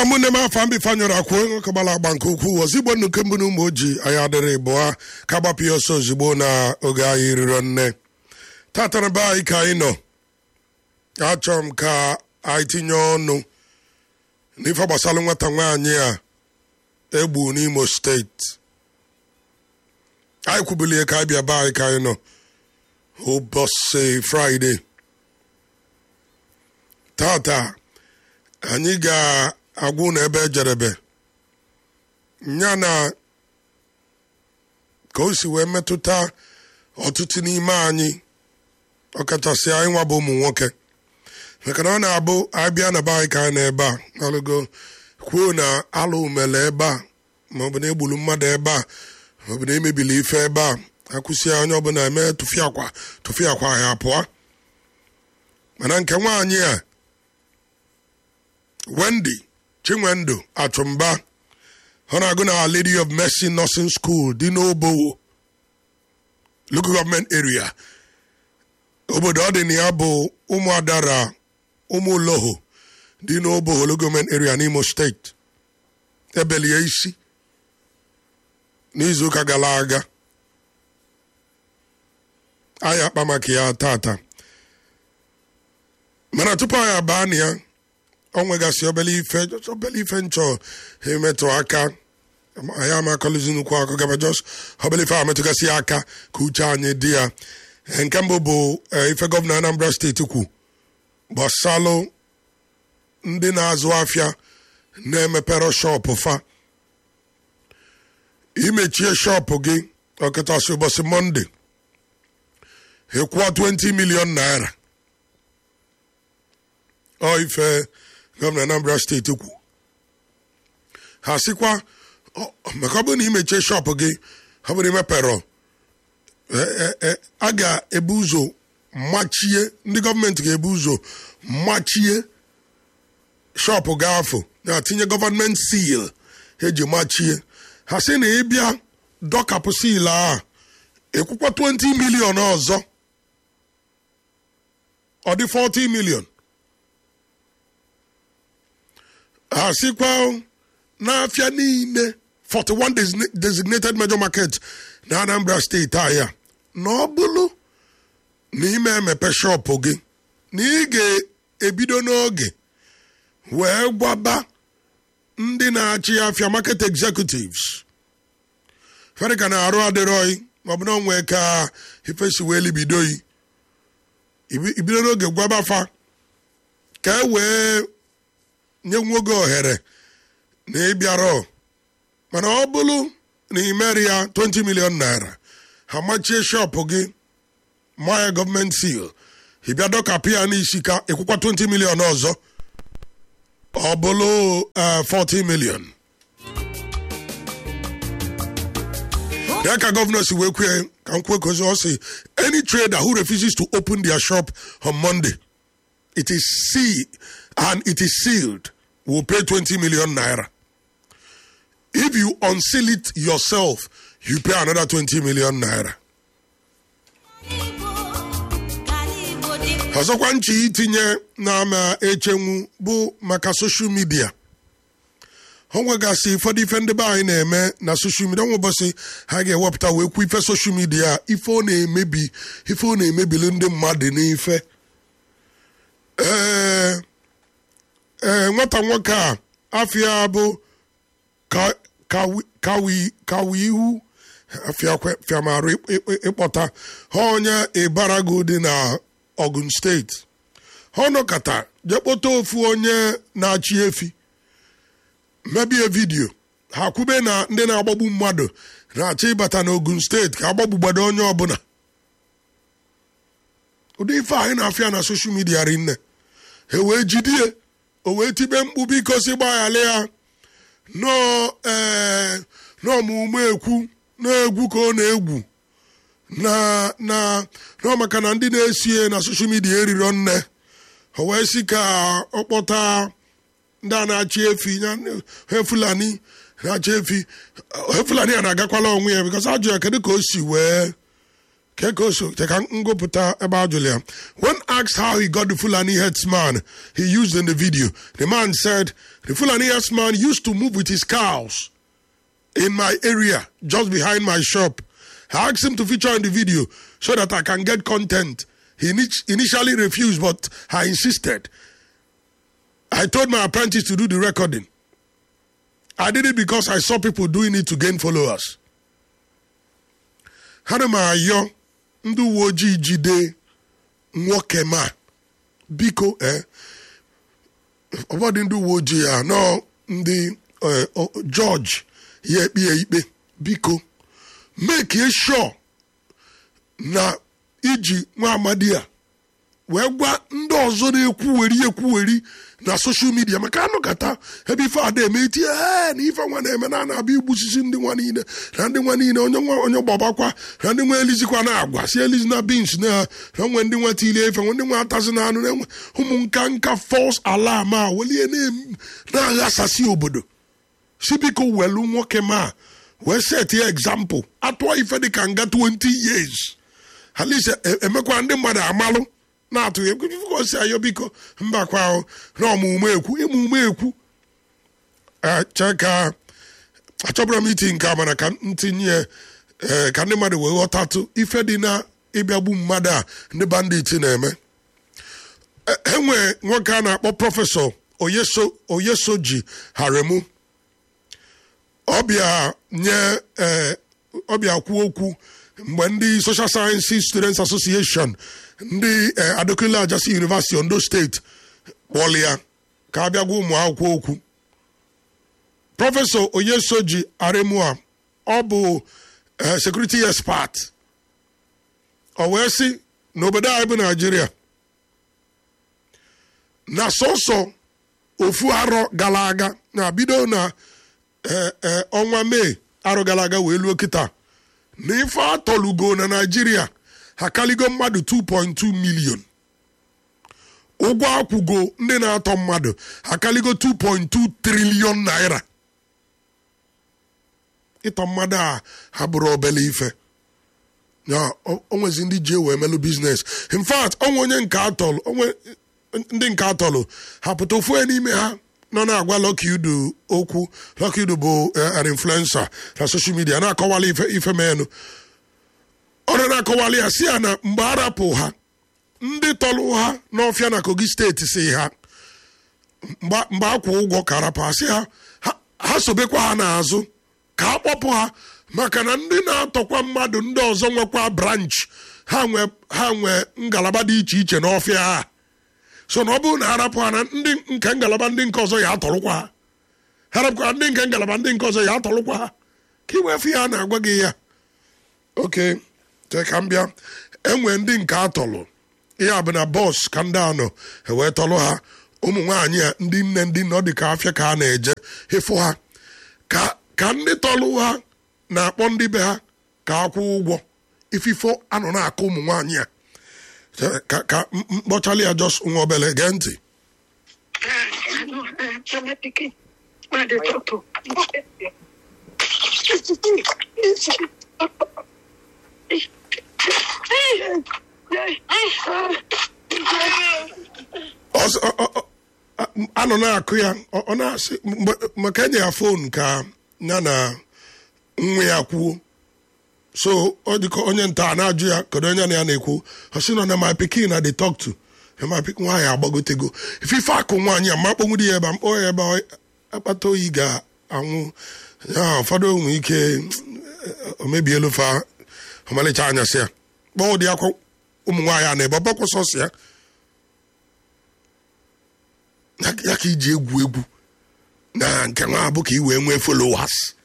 ụmụnne m afọ mbife anyụrụ akwụ nwoke gbara agba nke ukwuu ozigbo nnuke mbụ na ụmụ ojii anyị adịrị bụa ka gbapụ ya ọsọ ozugbo na oge anyị riro nne tatara be anyị ka anyị nọ achọrọ m ka anyị tinye ọnụ n'ife gbasara nwata nwaanyị a egbu n'imo steeti anyị kwubilie ka anyị bịa be anyị ka anyị nọ ụbọchị fraịde tata anyị ga-agwụ na ebe ejerebe ya na ka o si wee metụta ọtụtụ n'ime anyị ọkachasị anyị nwa bụ ụmụ nwoke maka na ọ na-abụ abịa na be anyị ka anyị na-ebe a alụgo kwuo na alụ umele ebe a maọbụ na egburu mmadụ ebe a maọbụ na emebili ife ebe a akwụsị onye ọbụla eme tụfịa akwa tụfịa akwa ya pụọ mana nke nwaanyị a Wendy Chinwendu Achụmba ọ na-agụ na Our Lady of Mercy Nursing School dị n'Obowo local government area obodo ọ dị na ya bụ ụmụadara ụmụloho dị n'Obowo local government area n'Imo steeti ebelie isi n'izuụka gara aga anyị akpa maka ya tata mana tupu anyị abaa na ya ọ nwegasị obele ife obele ife nchọ emetụ aka anyị amakọlizi nnukwu akụ gaba jos obele ife a metụgasị aka ka uche anyị dị ya nke mbụ bụ ife gọvanọ Anambra steeti kwu gbasalụ ndị na-azụ afịa na-emepere shọpụ fa imechie shọpụ gị ọkachasị ụbọchị mọnde ịkwụọ 20 milion naira ọ ife gọvanọ Anambra steeti kwu ha sịkwa maka ọ bụrụ na imechie shọpụ gị ọ bụrụ imepere a ga-ebu ụzọ machie ndị gọọmenti ga-ebu ụzọ machie shọpụ gị afọ na-atinye gọọmenti sil eji machie ha sị na ịbịa dọkapụ sil a ekwukwa 20 milion ọzọ ọ dị 40 milion ha sịkwa n'afịa niile 41 designated major market na Anambra steeti ahịa na ọ bụrụ na ime emepe shọpụ gị na ị ga-ebido n'oge wee gwaba ndị na-achị afịa market executives fere ka na-arụ adịrọghị maọbụ na onwe ka ifesi wee libidoyi ibido n'oge gwaba fa ka e wee nye nwoge ohere na ịbịarọ mana ọ bụrụ na imeri ya 20 million naira ha machie shọpụ gị maya gọọmenti sil ịbịa dọkapụ ya n'isi ka ịkwụkwa 20 million ọzọ ọ bụrụ 40 million ya ka gọvanọ si wee kwue ka m kwue kozi ọ si any trader who refuses to open their shop on monday it is sealed and it is sealed will pay 20 million naira if you unseal it yourself you pay another 20 million naira ọzọkwa nchi itinye n'ama echenwu bụ maka soshal midia o nwegasị ụfọdụ ife ndị be anyị na-eme na soshal midia nwe ụbọchị ha ga-ewepụta wee kwu ife soshal midia ife ọ na-emebi ife ọ na-emebili ndị mmadụ n'ife ee ee nwata nwoke a afịa bụ kawi ihu fiamarụ ịkpọta ha onye ịbarago dị na Ogun steeti ha nọkọta jee kpọta ofu onye na-achị efi mebie vidiyo ha kwube na ndị na-agbagbu mmadụ na-achọ ịbata n'Ogun steeti ka agbagbugbado onye ọbụla ụdị ife anyị na-afịa na soshal midia rinne e wee jidie o wee tibe mkpu biko si gbaghara ya n'ọmụmụ ekwu na-egwu ka ọ na-egwu na na nọ maka na ndị na-esie na soshal midia eriro nne o wee si ka ọ kpọta ndị a na-achị efi he fulani na-achị efi he fulani a na-agakwala onwe ya bikọs ajụ ya kedu ka o si wee Kekoso, cheka ngopụta ebe a jụrụ ya. When asked how he got the Fulani headsman he used in the video, the man said, the Fulani headsman used to move with his cows in my area, just behind my shop. I asked him to feature in the video so that I can get content. He init- initially refused, but I insisted. I told my apprentice to do the recording. I did it because I saw people doing it to gain followers. Ana m ayọ ndị uwe ojii jide nwoke ma biko eh, ụfọdụ ndị uwe ojii a nọ ndị eh, o- jọji ya ekpe ya ikpe biko make sure na iji nwa amadi a wee gwa ndị ọzọ na-ekwuweri ekwuweri na soshal midia maka anụkata ebe ife ada eme itinye ee na ife nwa na-eme na na-abịa igbusisi ndị nwa niile na ndị nwa niile onye nwa onye gbabakwa na ndị nwa elizikwa na agwa si elizi na bins na na nwe ndị nwa tilie ife nwe ndị nwa atazi na anụ na-enwe ụmụ nka nka fọs alam a welie na- na-aghasasị obodo si biko welu nwoke ma wee set ya example atụọ ife dị ka nga 20 years at least e- emekwa ndị mmadụ amalụ na-atụ ya egwu biko si ayọ biko mbakwa ahụ na ọmụmụ ekwu ịmụmụ ekwu Eh, chee ka achọbụrụ m iti nke a mana ka m tinye eh, ka ndị mmadụ wee ghọtatụ ife dị na ịbịagbu mmadụ a ndị bandit na-eme E- enwe nwoke a na-akpọ prọfesọ oyeso oyesoji haremu ọbịa nye eh, ọbịa kwuo okwu mgbe ndị social sciences students association ndị eh, adekunle ajasi university ondo steeti kpọrọ ya ka a bịa gwa ụmụ akwụkwọ okwu prọfesọ onyesoji aremua ọ bụ eh, security expert ọ wee sị n'obodo anyị bụ naijiria na sọsọ ofu arọ gara aga na bido na eh, eh, ọnwa mee arọ gara aga wee luo kịta na ife atọlugo na naijiria ha kaligo mmadụ 2.2 million ụgwọ akwụgo ndị na-atọ mmadụ ha kaligo 2.2 trilion naira ịtọ mmadụ a ha bụrụ obele ife ya o o nwezi ndị ji wee melụ biznes in fact onwe onye nke atọlụ onwe ndị nke atọlụ ha pụta ofu onye n'ime ha nọ na-agwa Lucky Udu okwu Lucky Udu bụ eh, an influencer na social media na-akọwala ife ife menụ ọ na na-akọwala ya si ya na mgbe arapụ ha ndị tọlụ ha n'ọfịa na kogi steeti si ha mgbe mgbe akwụ ụgwọ ka arapụ ha si ha ha- ha sobekwa ha n'azụ ka a kpọpụ ha maka na ndị na-atọkwa mmadụ ndị ọzọ nwekwa branch ha nwe ha nwe ngalaba dị iche iche n'ọfịa ha so na ọ bụrụ na arapụ ha na ndị nke ngalaba ndị nke ọzọ ya atọrụkwa ha harapụkwa ndị nke ngalaba ndị nke ọzọ ya atọrụkwa ha ka iwefe ya na-agwa gị ya oke chee ka m bịa enwe ndị nke atọlụ ya bụ na bọs ka ndị anọ ewee tọlụ ha ụmụ nwaanyị a ndị nne ndị nne ọ dị ka afịa ka a na-eje ịfụ ha ka ka ndị tọlụ ha na-akpọ ndị be ha ka akwụ ụgwọ ififo anọ na-akụ ụmụ nwaanyị a Chee, ka ka m- m- mkpọchalị ya jos nwa obele gee ntị Chama piquet. Mas eu tô, tô. Ọsọ- ọ- ọ- ọ- a- anọ na-akụ ya ọ ọ na-asị mgbe- maka enye ya fon ka ya na nwa ya kwuo so ọ dịka onye nta a na-ajụ ya kedu onye na ya na-ekwu ọ sị nọ na my pikin na dey talk to na my pikin nwaanyị agbagotego ifife akụ nwaanyị a ma kpọnwụ di ya ebe a mkpọ ya ebe ọ- akpata oyi ga-anwụ ya ụfọdụ nwere ike eh, o mebielu fa ọmalịcha anyasị ya kpọọ ụdị akwa ụmụ nwaanyị a na-ebe ọbọkwụ sọsọ ya ya ya ka iji egwu egwu na nke nwa bụ ka i wee nwee followers